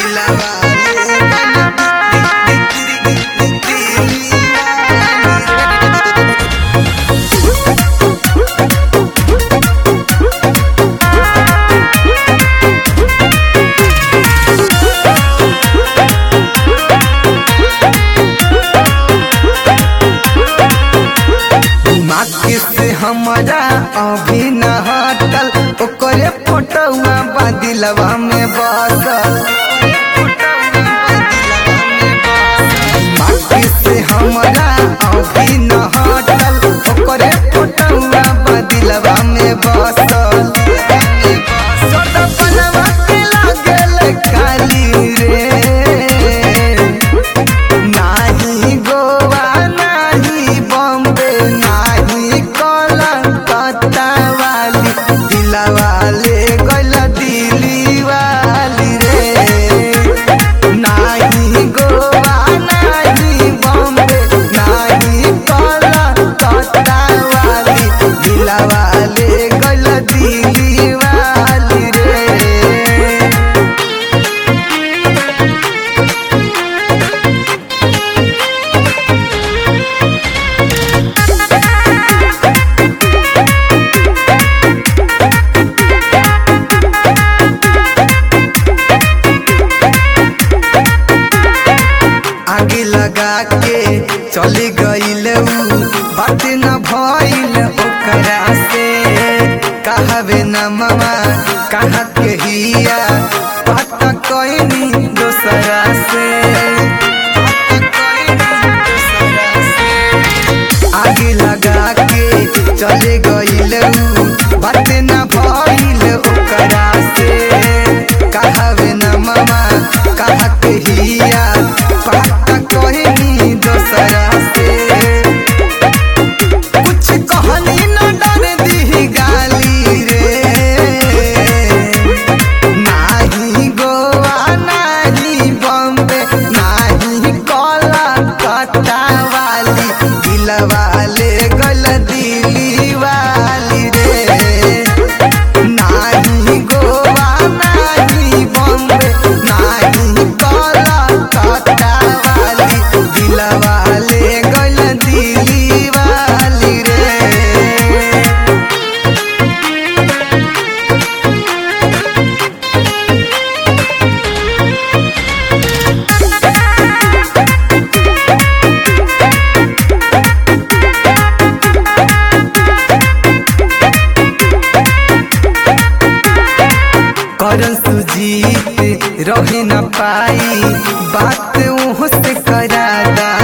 माके से हमरा अभी न हटल ओकरे फोटोआ बदिलवा में बसल माके से हमरा अभी न हटल ओकरे फोटोआ बदिलवा में बसल सदपनवा के लागल काली रे नाही गोवा नाही बॉम्बे नाही कोलकाता वाली दिलवाले गल दिली वाली रे नाही गोवा नाही बॉम्बे नाही कोलकाता वाली दिलवाले गल दिली वाली रे आगे लगा के चली गईल बात न भइल ओकरा से कहबे न मामा कहा के हिया पता कइनी दोसरा से आगे लगा के चले गईल बात न भइल ओकरा से कहबे न मामा कहा के हिया पता कइनी दोसरा से कुछ कहनी न डर दी गाली रे नाही गोवा नाही बॉम्बे नाही कोलकाता वाली दिलवाले गल दिली वाली रे नाही गोवा नाही बॉम्बे नाही कोलकाता वाली दिलवाले गल दिली वाली रे करन सुजीत रहे न पाई बात ओह से करा दा